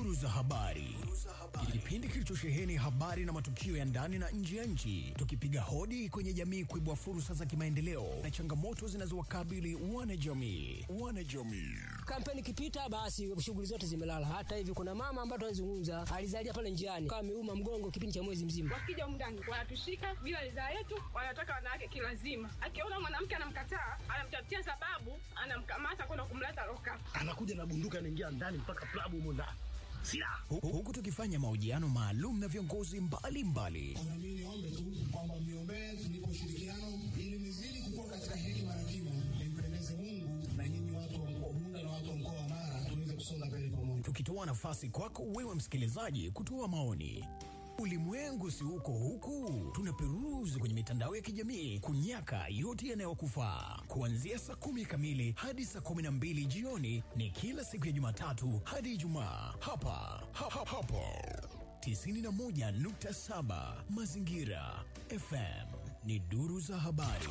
Duru za habari, kipindi kilichosheheni habari na matukio ya ndani na nje ya nchi, tukipiga hodi kwenye jamii kuibua fursa za kimaendeleo na changamoto zinazowakabili wanajamii. Wanajamii Kampeni ikipita basi shughuli zote zimelala. Hata hivi kuna mama ambaye tunazungumza alizalia pale njiani kama ameuma mgongo kipindi cha mwezi mzima. Wakija humu ndani wanatushika bila ridhaa yetu, wanataka wanawake kilazima. Akiona mwanamke anamkataa, anamtafutia sababu, anamkamata kwenda kumleta loka. anakuja na bunduki anaingia ndani mpaka klabu humo ndani silaha Hu- huku tukifanya mahojiano maalum na viongozi mbalimbali Na mimi niombe tu kwamba mniombee tunipe ushirikiano ili nizidi kukua katika hekima na kima, nimpendeze Mungu na nyinyi watu wa mkoa Bunda na watu wa mkoa wa Mara tuweze kusonga mbele pamoja. tukitoa nafasi kwako wewe msikilizaji kutoa maoni. Ulimwengu si uko huku, tunaperuzi kwenye mitandao ya kijamii kunyaka yote yanayokufaa. Kuanzia saa kumi kamili hadi saa kumi na mbili jioni ni kila siku ya Jumatatu hadi Ijumaa hapa ha, ha, hapo 91.7 Mazingira FM ni duru za habari.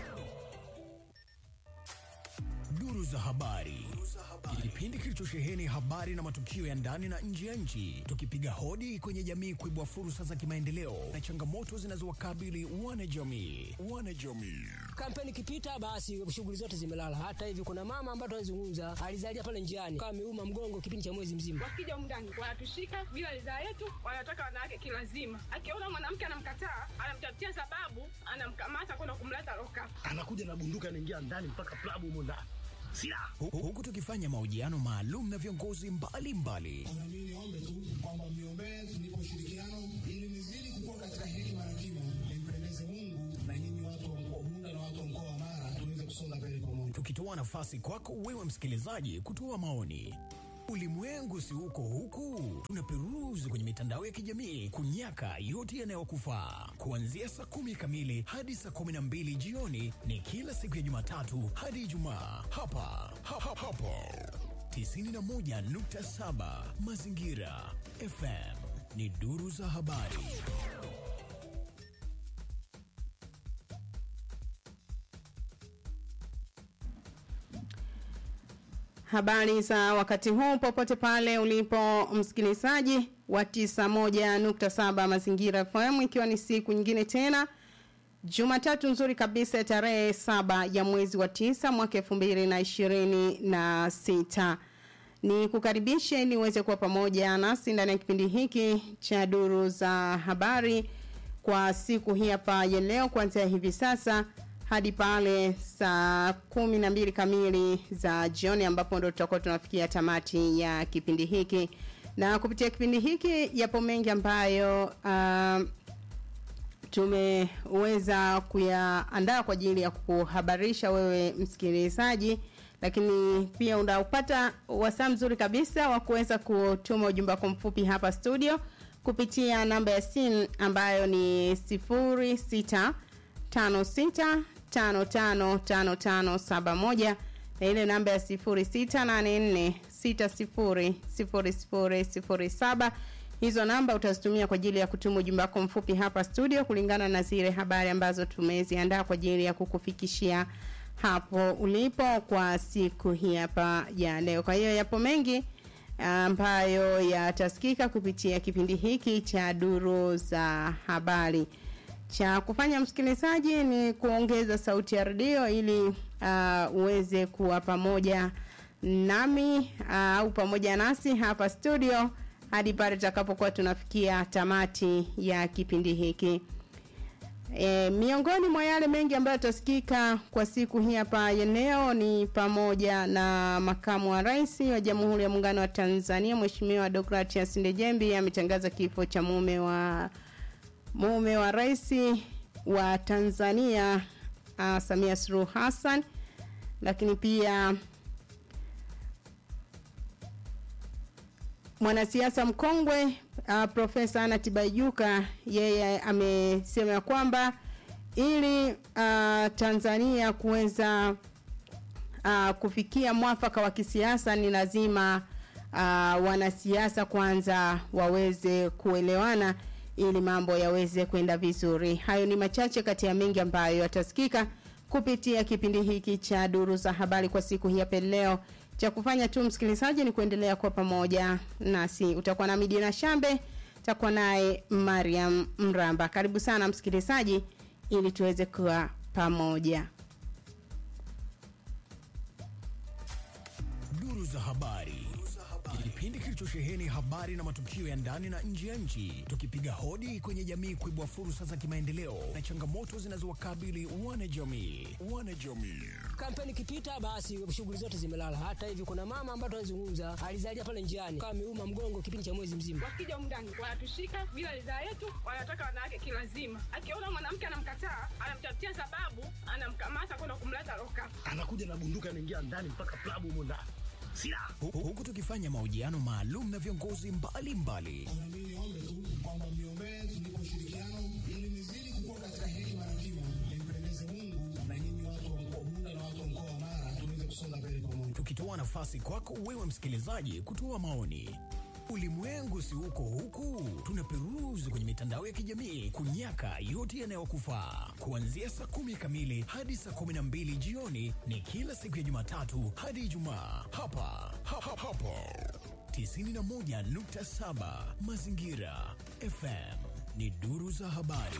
Duru za habari, kipindi kilichosheheni habari na matukio ya ndani na nje ya nchi, tukipiga hodi kwenye jamii kuibua fursa za kimaendeleo na changamoto zinazowakabili wanajamii. Wanajamii Kampeni ikipita basi shughuli zote zimelala. Hata hivi kuna mama ambaye tunazungumza alizalia pale njiani kama ameuma mgongo kipindi cha mwezi mzima. Wakija humu ndani wanatushika bila ridhaa yetu, wanataka wanawake kilazima. Akiona mwanamke anamkataa, anamtafutia sababu, anamkamata kwenda kumleta loka. anakuja na bunduki anaingia ndani mpaka klabu humo ndani silaha Hu- huku tukifanya mahojiano maalum na viongozi mbalimbali Na mimi niombe tu kwamba mniombee tunipe ushirikiano ili nizidi kukua katika hekima na kima, nimpendeze Mungu na nyinyi watu wa mkoa Bunda na watu wa mkoa wa Mara tuweze kusonga mbele pamoja. tukitoa nafasi kwako wewe msikilizaji kutoa maoni. Ulimwengu si uko huku, tunaperuzi kwenye mitandao ya kijamii kunyaka yote yanayokufaa. Kuanzia saa kumi kamili hadi saa kumi na mbili jioni ni kila siku ya Jumatatu hadi Ijumaa hapa ha, ha, hapo 91.7 Mazingira FM ni duru za habari. Habari za wakati huu popote pale ulipo msikilizaji wa 91.7 Mazingira FM ikiwa ni siku nyingine tena Jumatatu nzuri kabisa ya tarehe saba ya mwezi wa tisa mwaka 2026. Ni kukaribisha ili uweze kuwa pamoja nasi ndani ya kipindi hiki cha duru za habari kwa siku hii hapa ya leo kuanzia hivi sasa hadi pale saa kumi na mbili kamili za jioni ambapo ndo tutakuwa tunafikia tamati ya kipindi hiki na kupitia kipindi hiki yapo mengi ambayo uh, tumeweza kuyaandaa kwa ajili ya kuhabarisha wewe msikilizaji lakini pia unaupata wasaa mzuri kabisa wa kuweza kutuma ujumbe wako mfupi hapa studio kupitia namba ya simu ambayo ni 06 56 55 5571 na ile namba ya 0684 60 0007 hizo namba utazitumia kwa ajili ya kutuma ujumbe wako mfupi hapa studio kulingana na zile habari ambazo tumeziandaa kwa ajili ya kukufikishia hapo ulipo kwa siku hii hapa ya leo kwa hiyo yapo mengi ambayo yatasikika kupitia kipindi hiki cha duru za habari cha kufanya msikilizaji ni kuongeza sauti ya redio ili uh, uweze kuwa pamoja nami uh, au pamoja nasi hapa studio hadi pale tutakapokuwa tunafikia tamati ya kipindi hiki E, miongoni mwa yale mengi ambayo yatasikika kwa siku hii hapa ya leo ni pamoja na makamu wa rais wa Jamhuri ya Muungano wa Tanzania Mheshimiwa Deogratias Ndejembi ametangaza kifo cha mume wa mume wa rais wa Tanzania uh, Samia Suluhu Hassan lakini pia mwanasiasa mkongwe uh, profesa Anna Tibaijuka yeye amesema ya kwamba ili uh, Tanzania kuweza uh, kufikia mwafaka wa kisiasa ni lazima uh, wanasiasa kwanza waweze kuelewana ili mambo yaweze kwenda vizuri. Hayo ni machache kati ya mengi ambayo yatasikika kupitia kipindi hiki cha duru za habari kwa siku hii hapa leo cha kufanya tu msikilizaji ni kuendelea kwa pamoja nasi utakuwa na midina shambe takuwa naye mariam mramba karibu sana msikilizaji ili tuweze kuwa pamoja Duru za habari. Kipindi kilichosheheni habari na matukio ya ndani na nje ya nchi, tukipiga hodi kwenye jamii kuibua fursa za kimaendeleo na changamoto zinazowakabili wanajamii. Wanajamii. kampeni ikipita basi shughuli zote zimelala hata hivi kuna mama ambaye tunazungumza alizalia pale njiani kama ameuma mgongo kipindi cha mwezi mzima wakija humu ndani wanatushika bila ridhaa yetu wanataka wanawake kilazima akiona mwanamke anamkataa anamtafutia sababu anamkamata kwenda kumleta loka anakuja na bunduki anaingia ndani mpaka klabu humo ndani silaha Hu- Huku tukifanya mahojiano maalum na viongozi mbalimbali Na mimi niombe tu kwamba mniombee tunipe ushirikiano ili nizidi kukua katika hekima na kima, nimpendeze Mungu na nyinyi watu wa mkoa Bunda na watu wa mkoa wa Mara tuweze kusonga mbele pamoja. tukitoa nafasi kwako wewe msikilizaji kutoa maoni. Ulimwengu si uko huku, tunaperuzi kwenye mitandao ya kijamii kunyaka yote yanayokufaa. Kuanzia saa kumi kamili hadi saa kumi na mbili jioni ni kila siku ya Jumatatu hadi Ijumaa hapa ha, ha, hapo 91.7 Mazingira FM ni duru za habari.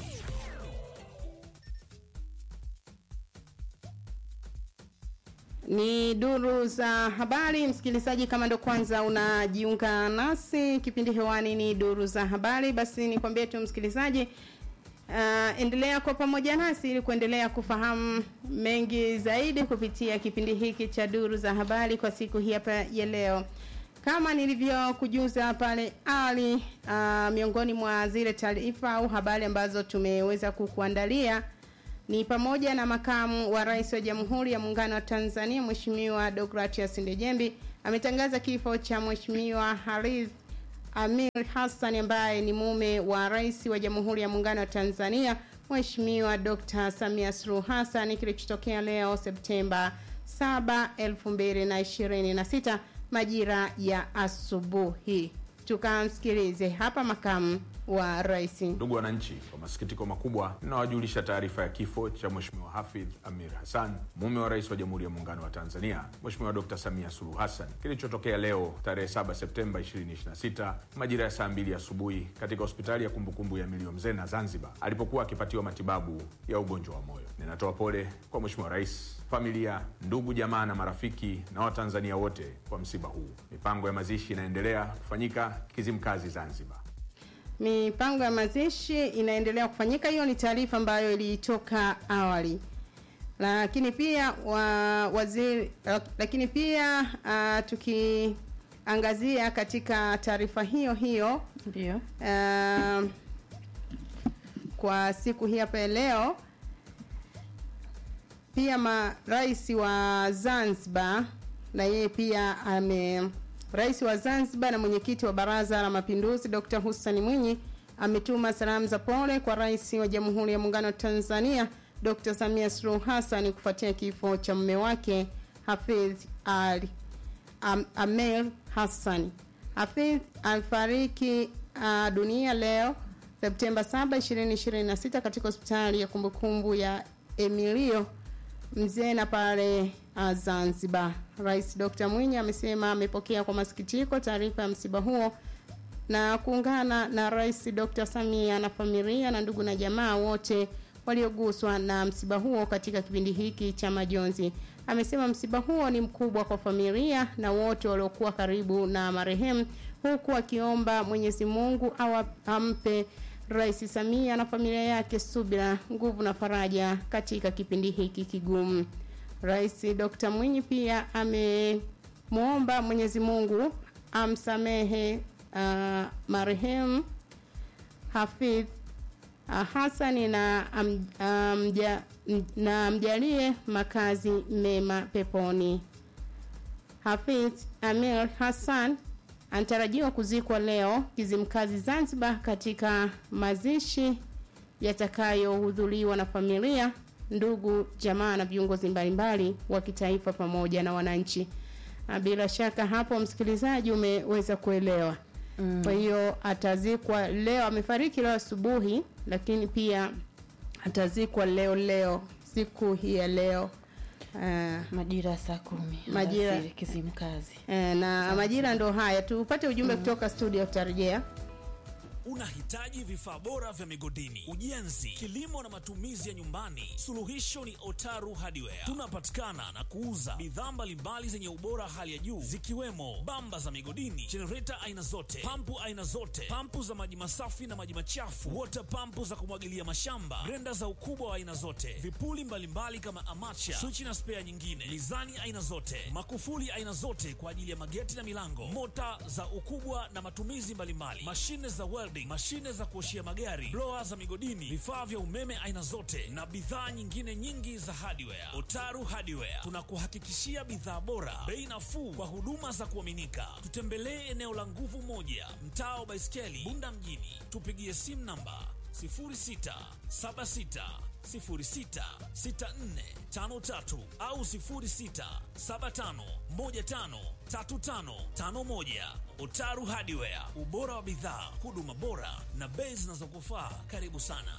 ni duru za habari msikilizaji kama ndo kwanza unajiunga nasi kipindi hewani ni duru za habari basi nikwambie tu msikilizaji uh, endelea kwa pamoja nasi ili kuendelea kufahamu mengi zaidi kupitia kipindi hiki cha duru za habari kwa siku hii hapa ya leo kama nilivyokujuza pale awali uh, miongoni mwa zile taarifa au habari ambazo tumeweza kukuandalia ni pamoja na makamu wa rais wa jamhuri ya muungano wa tanzania mheshimiwa dogratias ndejembi ametangaza kifo cha mheshimiwa harith amir hassan ambaye ni mume wa rais wa jamhuri ya muungano wa tanzania mheshimiwa dr samia suluhu hassan kilichotokea leo septemba 7 2026 majira ya asubuhi tukamsikilize hapa makamu wa rais Ndugu wananchi, kwa masikitiko makubwa ninawajulisha taarifa ya kifo cha Mheshimiwa Hafidh Amir Hassan, mume wa rais wa Jamhuri ya Muungano wa Tanzania Mheshimiwa Dr. Samia Suluhu Hassan, kilichotokea leo tarehe 7 Septemba 2026 majira ya saa mbili asubuhi katika hospitali ya kumbukumbu ya Milio Mzena Zanzibar, alipokuwa akipatiwa matibabu ya ugonjwa wa moyo. Ninatoa pole kwa Mheshimiwa Rais, familia, ndugu, jamaa na marafiki na Watanzania wote kwa msiba huu. Mipango ya mazishi inaendelea kufanyika Kizimkazi, Zanzibar. mipango ya mazishi inaendelea kufanyika hiyo ni taarifa ambayo ilitoka awali lakini pia wa, waziri lakini pia uh, tukiangazia katika taarifa hiyo hiyo Ndio. uh, kwa siku hii hapa ya leo pia marais wa Zanzibar na yeye pia ame rais wa Zanzibar na mwenyekiti wa Baraza la Mapinduzi Dr. Hussein Mwinyi ametuma salamu za pole kwa rais wa Jamhuri ya Muungano wa Tanzania Dr. Samia Suluhu Hassan kufuatia kifo cha mume wake Hafidh Ali Am, Amir Hassan. Hafidh alifariki uh, dunia leo Septemba 7, 2026 katika hospitali ya kumbukumbu ya Emilio Mzena pale uh, Zanzibar. Rais Dr. Mwinyi amesema amepokea kwa masikitiko taarifa ya msiba huo na kuungana na Rais Dr. Samia na familia na ndugu na jamaa wote walioguswa na msiba huo katika kipindi hiki cha majonzi. Amesema msiba huo ni mkubwa kwa familia na wote waliokuwa karibu na marehemu, huku akiomba Mwenyezi Mungu awa- ampe Rais Samia na familia yake subira, nguvu na faraja katika kipindi hiki kigumu. Rais Dr. Mwinyi pia amemwomba Mwenyezi Mungu amsamehe uh, marehemu Hafidh uh, Hasani na am, amja, na amjalie makazi mema peponi. Hafidh Amir Hassan anatarajiwa kuzikwa leo Kizimkazi Zanzibar katika mazishi yatakayohudhuriwa na familia, ndugu, jamaa na viongozi mbalimbali wa kitaifa pamoja na wananchi. Na bila shaka hapo msikilizaji umeweza kuelewa. Mm. Kwa hiyo atazikwa leo, amefariki leo asubuhi, lakini pia atazikwa leo leo siku hii ya leo Eh, majira ya saa kumi Majira. alasiri, Kizimkazi. eh, na majira ndo haya tupate ujumbe kutoka studio tutarejea Unahitaji vifaa bora vya migodini, ujenzi, kilimo na matumizi ya nyumbani? Suluhisho ni Otaru Hardware. Tunapatikana na kuuza bidhaa mbalimbali zenye ubora hali ya juu zikiwemo bamba za migodini, jenereta aina zote, pampu aina zote, pampu za maji masafi na maji machafu, water pampu za kumwagilia mashamba, grenda za ukubwa wa aina zote, vipuli mbalimbali kama amacha, swichi na spea nyingine, mizani aina zote, makufuli aina zote kwa ajili ya mageti na milango, mota za ukubwa na matumizi mbalimbali, mashine za welding, mashine za kuoshia magari, blower za migodini, vifaa vya umeme aina zote na bidhaa nyingine nyingi za hardware. Otaru Hardware tunakuhakikishia bidhaa bora, bei nafuu kwa huduma za kuaminika. Tutembelee eneo la Nguvu Moja, mtaa wa Baiskeli, Bunda mjini. Tupigie simu namba 0676066453 au 0675153551. Otaru Hardware, ubora wa bidhaa, huduma bora na bei zinazokufaa. Karibu sana.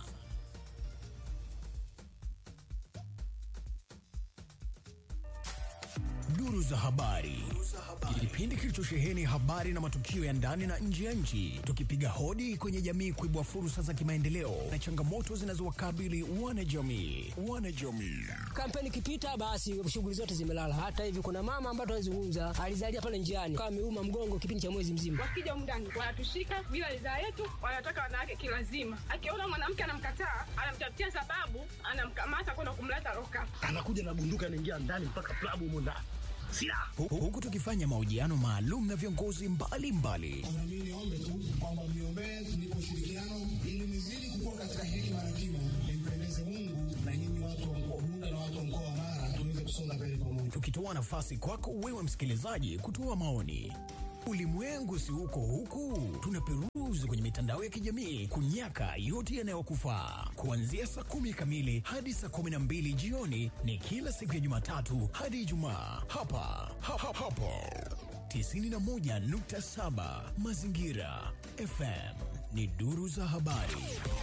Duru za habari, kipindi kilichosheheni habari na matukio ya ndani na nje ya nchi, tukipiga hodi kwenye jamii kuibua fursa za kimaendeleo na changamoto zinazowakabili wanajamii. Wanajamii Kampeni ikipita basi shughuli zote zimelala. Hata hivi kuna mama ambaye tunazungumza alizalia pale njiani kama ameuma mgongo kipindi cha mwezi mzima. wakija humu ndani wanatushika bila ridhaa yetu, wanataka wanawake kilazima. Akiona mwanamke anamkataa, anamtafutia sababu, anamkamata kwenda kumleta loka. anakuja na bunduki anaingia ndani mpaka klabu humo ndani silaha Hu- huku tukifanya mahojiano maalum na viongozi mbalimbali Na mimi niombe tu kwamba mniombee tunipe ushirikiano ili nizidi kukua katika hekima na kima, nimpendeze Mungu na nyinyi watu wa mkoa Bunda na watu wa mkoa wa Mara tuweze kusonga mbele pamoja. tukitoa nafasi kwako wewe msikilizaji kutoa maoni. Ulimwengu si uko huku, tunaperuzi kwenye mitandao ya kijamii kunyaka yote yanayokufaa. Kuanzia saa kumi kamili hadi saa kumi na mbili jioni ni kila siku ya Jumatatu hadi Ijumaa hapa ha, ha, hapo 91.7 Mazingira FM ni duru za habari.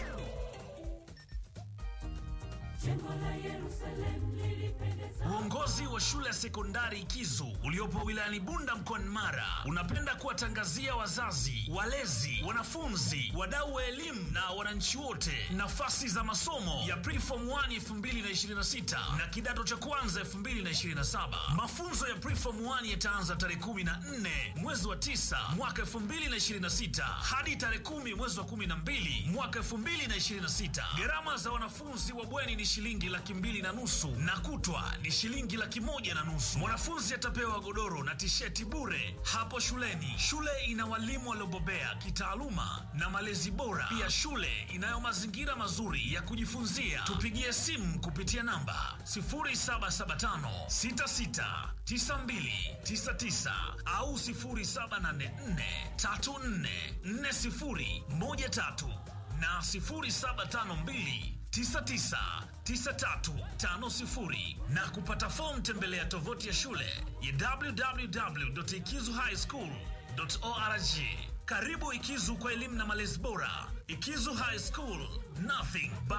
Uongozi wa shule ya sekondari Kizu uliopo wilayani Bunda mkoani Mara unapenda kuwatangazia wazazi, walezi, wanafunzi, wadau wa elimu na wananchi wote nafasi za masomo ya Preform 1 2026 na kidato cha kwanza 2027. Mafunzo ya Preform 1 yataanza tarehe 14 mwezi wa 9 mwaka 2026 hadi tarehe 10 mwezi wa 12 mwaka 2026. Gharama za wanafunzi wa bweni ni shilingi laki mbili na nusu na kutwa ni shilingi laki moja na nusu. Mwanafunzi atapewa godoro na tisheti bure hapo shuleni. Shule ina walimu waliobobea kitaaluma na malezi bora. Pia shule inayo mazingira mazuri ya kujifunzia. Tupigie simu kupitia namba 0775 66 9299 au 0784 34 40 13 na 0752 999350 na kupata fomu tembelea tovuti ya shule ya www.ikizuhighschool.org. Karibu Ikizu kwa elimu na malezi bora. Ikizu High School, nothing but